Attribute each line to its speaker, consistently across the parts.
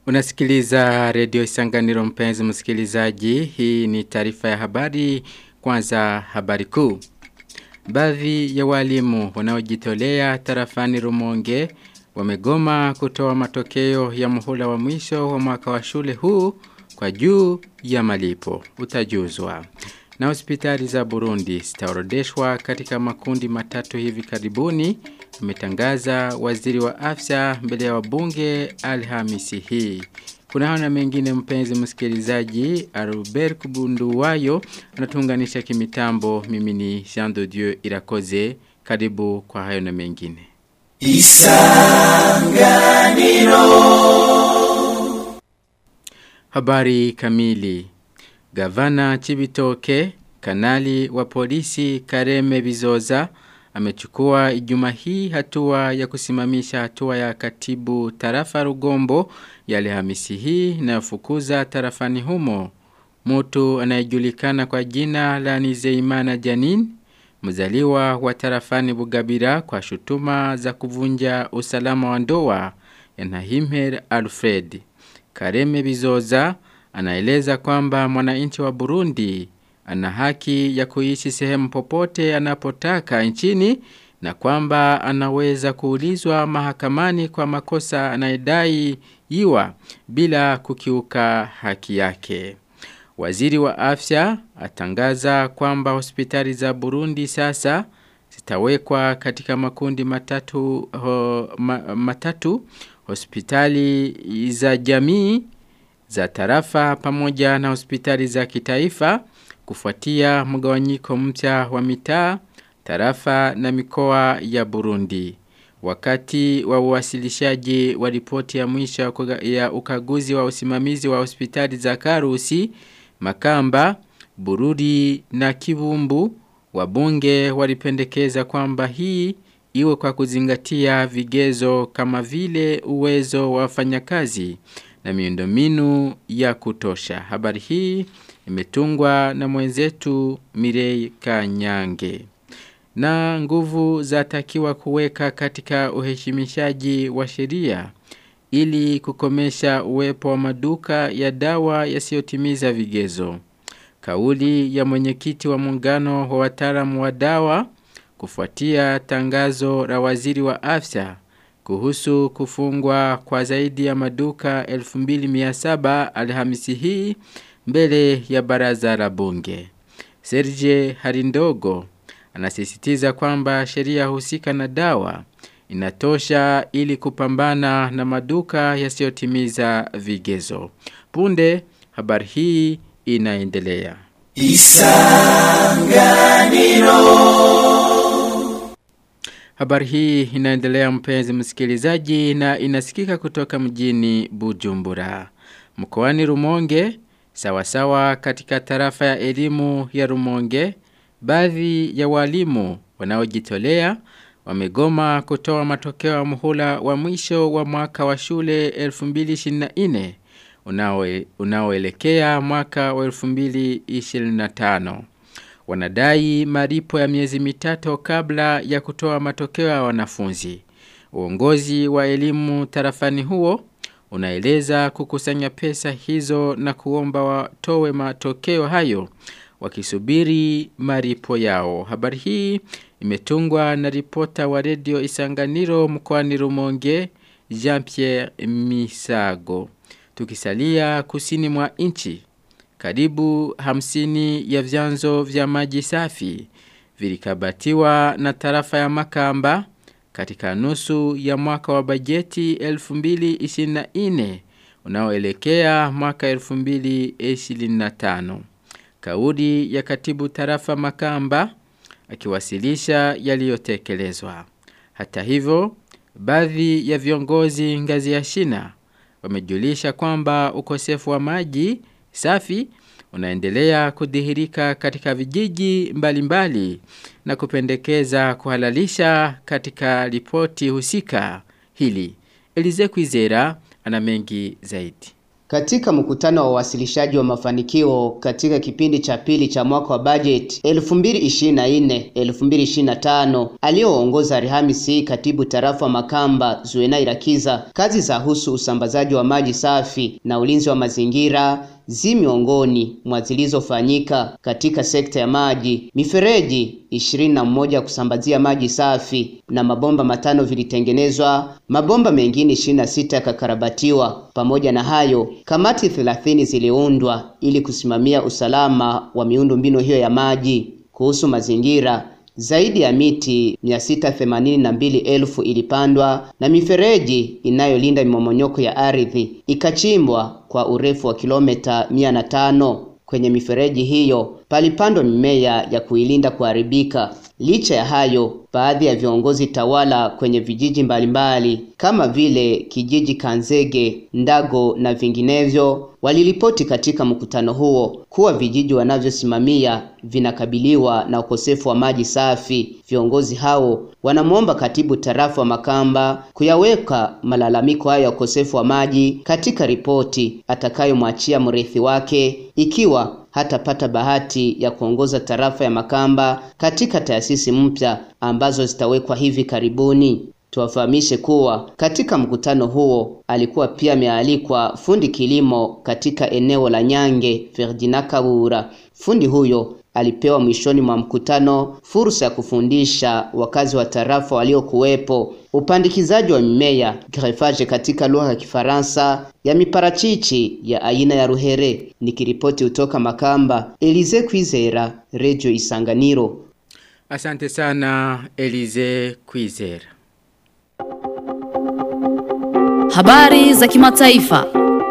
Speaker 1: Unasikiliza redio Isanganiro mpenzi msikilizaji. Hii ni taarifa ya habari kwanza habari kuu. Baadhi ya walimu wanaojitolea tarafani Rumonge wamegoma kutoa matokeo ya muhula wa mwisho wa mwaka wa shule huu kwa juu ya malipo. Utajuzwa. Na hospitali za Burundi zitaorodeshwa katika makundi matatu hivi karibuni, ametangaza waziri wa afya mbele ya wabunge Alhamisi hii. Kuna hana mengine mpenzi msikilizaji, Albert Kubunduwayo anatuunganisha kimitambo mimi ni Jean de Dieu Irakoze, karibu kwa hayo na mengine. Isanganiro Habari kamili Gavana Chibitoke, kanali wa polisi Kareme Bizoza, amechukua ijuma hii hatua ya kusimamisha hatua ya katibu tarafa Rugombo ya Alhamisi hii inayofukuza tarafani humo. Mtu anayejulikana kwa jina la Nizeimana Janin, mzaliwa wa tarafani Bugabira kwa shutuma za kuvunja usalama wa ndoa ya Nahimher Alfred. Kareme Bizoza anaeleza kwamba mwananchi wa Burundi ana haki ya kuishi sehemu popote anapotaka nchini na kwamba anaweza kuulizwa mahakamani kwa makosa anayedai iwa bila kukiuka haki yake. Waziri wa afya atangaza kwamba hospitali za Burundi sasa zitawekwa katika makundi matatu, ho, ma, matatu hospitali za jamii za tarafa pamoja na hospitali za kitaifa kufuatia mgawanyiko mpya wa mitaa, tarafa na mikoa ya Burundi. Wakati wa uwasilishaji wa ripoti ya mwisho ya ukaguzi wa usimamizi wa hospitali za Karusi, Makamba, Bururi na Kibumbu, wabunge walipendekeza kwamba hii iwe kwa kuzingatia vigezo kama vile uwezo wa wafanyakazi na miundombinu ya kutosha. Habari hii imetungwa na mwenzetu Mirei Kanyange. Na nguvu zatakiwa kuweka katika uheshimishaji wa sheria ili kukomesha uwepo wa maduka ya dawa yasiyotimiza vigezo. Kauli ya mwenyekiti wa muungano wa wataalamu wa dawa kufuatia tangazo la waziri wa afya kuhusu kufungwa kwa zaidi ya maduka 2700 Alhamisi hii mbele ya baraza la bunge. Serge Harindogo anasisitiza kwamba sheria husika na dawa inatosha ili kupambana na maduka yasiyotimiza vigezo. Punde habari hii inaendelea. Isanganiro Habari hii inaendelea mpenzi msikilizaji na inasikika kutoka mjini Bujumbura. Mkoani Rumonge, sawasawa katika tarafa ya elimu ya Rumonge, baadhi ya walimu wanaojitolea wamegoma kutoa matokeo ya muhula wa mwisho wa mwaka wa shule 2024 unaoelekea mwaka wa 2025 wanadai maripo ya miezi mitatu kabla ya kutoa matokeo ya wanafunzi. Uongozi wa elimu tarafani huo unaeleza kukusanya pesa hizo na kuomba watowe matokeo hayo wakisubiri maripo yao. Habari hii imetungwa na ripota wa redio Isanganiro mkoani Rumonge Jean-Pierre Misago. Tukisalia kusini mwa nchi karibu hamsini ya vyanzo vya maji safi vilikabatiwa na tarafa ya Makamba katika nusu ya mwaka wa bajeti 2024 unaoelekea mwaka 2025. Kauli ya katibu tarafa Makamba akiwasilisha yaliyotekelezwa. Hata hivyo, baadhi ya viongozi ngazi ya shina wamejulisha kwamba ukosefu wa maji safi unaendelea kudhihirika katika vijiji mbalimbali mbali, na kupendekeza kuhalalisha katika ripoti husika hili. Elize Kwizera ana mengi zaidi.
Speaker 2: Katika mkutano wa uwasilishaji wa mafanikio katika kipindi cha pili cha mwaka wa bajeti 2024-2025 aliyoongoza Alhamisi katibu tarafa wa Makamba Zuena Irakiza, kazi za husu usambazaji wa maji safi na ulinzi wa mazingira zi miongoni mwa zilizofanyika katika sekta ya maji. Mifereji ishirini na moja kusambazia maji safi na mabomba matano vilitengenezwa, mabomba mengine ishirini na sita yakakarabatiwa. Pamoja na hayo, kamati thelathini ziliundwa ili kusimamia usalama wa miundombinu hiyo ya maji. Kuhusu mazingira, zaidi ya miti 682,000 ilipandwa na mifereji inayolinda mimomonyoko ya ardhi ikachimbwa kwa urefu wa kilomita 105. Kwenye mifereji hiyo palipandwa mimea ya kuilinda kuharibika. Licha ya hayo, baadhi ya viongozi tawala kwenye vijiji mbalimbali kama vile kijiji Kanzege, Ndago na vinginevyo waliripoti katika mkutano huo kuwa vijiji wanavyosimamia vinakabiliwa na ukosefu wa maji safi. Viongozi hao wanamwomba katibu tarafa wa Makamba kuyaweka malalamiko hayo ya ukosefu wa maji katika ripoti atakayomwachia mrithi wake ikiwa hatapata bahati ya kuongoza tarafa ya Makamba katika taasisi mpya ambazo zitawekwa hivi karibuni. Tuwafahamishe kuwa katika mkutano huo alikuwa pia amealikwa fundi kilimo katika eneo la Nyange Ferdinand Kabura. Fundi huyo alipewa mwishoni mwa mkutano fursa ya kufundisha wakazi wa tarafa waliokuwepo upandikizaji wa mimea greffage katika lugha ya Kifaransa ya miparachichi ya aina ya ruhere. Nikiripoti kutoka Makamba, Elize Kwizera, Radio Isanganiro.
Speaker 1: Asante sana Elize Kwizera.
Speaker 3: Habari za kimataifa.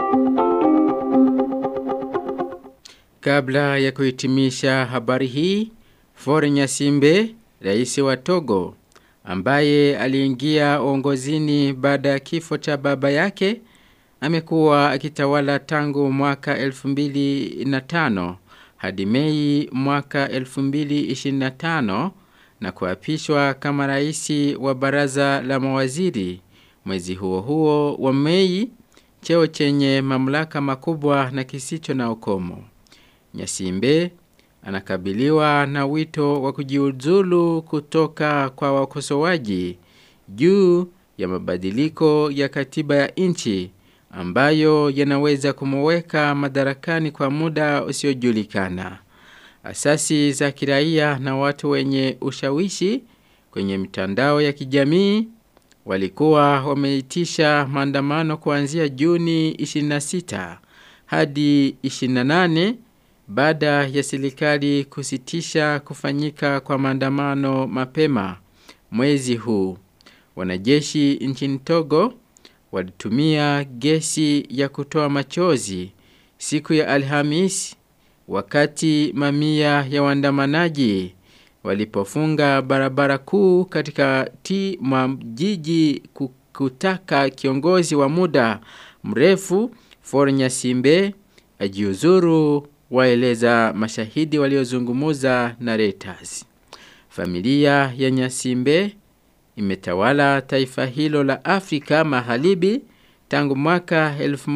Speaker 1: Kabla ya kuhitimisha habari hii, Faure Nyasimbe, rais wa Togo, ambaye aliingia uongozini baada ya kifo cha baba yake, amekuwa akitawala tangu mwaka 2005 hadi Mei mwaka 2025 na kuapishwa kama rais wa baraza la mawaziri mwezi huo huo wa Mei, cheo chenye mamlaka makubwa na kisicho na ukomo. Nyasimbe anakabiliwa na wito wa kujiuzulu kutoka kwa wakosoaji juu ya mabadiliko ya katiba ya nchi ambayo yanaweza kumweka madarakani kwa muda usiojulikana. Asasi za kiraia na watu wenye ushawishi kwenye mitandao ya kijamii walikuwa wameitisha maandamano kuanzia Juni 26 hadi 28 baada ya serikali kusitisha kufanyika kwa maandamano mapema mwezi huu. Wanajeshi nchini Togo walitumia gesi ya kutoa machozi siku ya Alhamis wakati mamia ya waandamanaji walipofunga barabara kuu katika ti mwa jiji kutaka kiongozi wa muda mrefu Faure Nyasimbe ajiuzuru waeleza mashahidi waliozungumuza na Reuters. Familia ya Nyasimbe imetawala taifa hilo la Afrika Magharibi tangu mwaka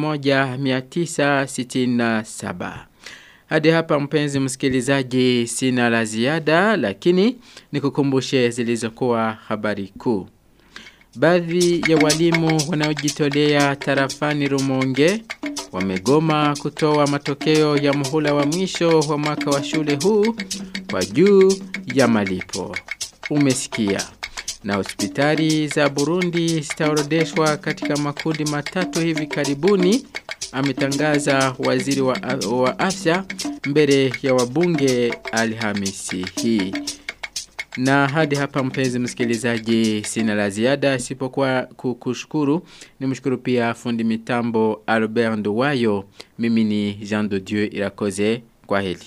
Speaker 1: 1967. Hadi hapa mpenzi msikilizaji sina la ziada lakini nikukumbushe zilizokuwa habari kuu. Baadhi ya walimu wanaojitolea tarafani Rumonge wamegoma kutoa matokeo ya muhula wa mwisho wa mwaka wa shule huu kwa juu ya malipo. Umesikia. Na hospitali za Burundi zitaorodeshwa katika makundi matatu hivi karibuni ametangaza waziri wa, wa afya mbele ya wabunge Alhamisi hii. Na hadi hapa mpenzi msikilizaji sina la ziada isipokuwa kukushukuru. Nimshukuru pia fundi mitambo Albert Nduwayo. Mimi ni Jean de Dieu Irakoze. Kwa heli.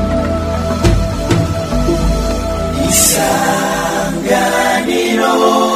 Speaker 4: Isanganiro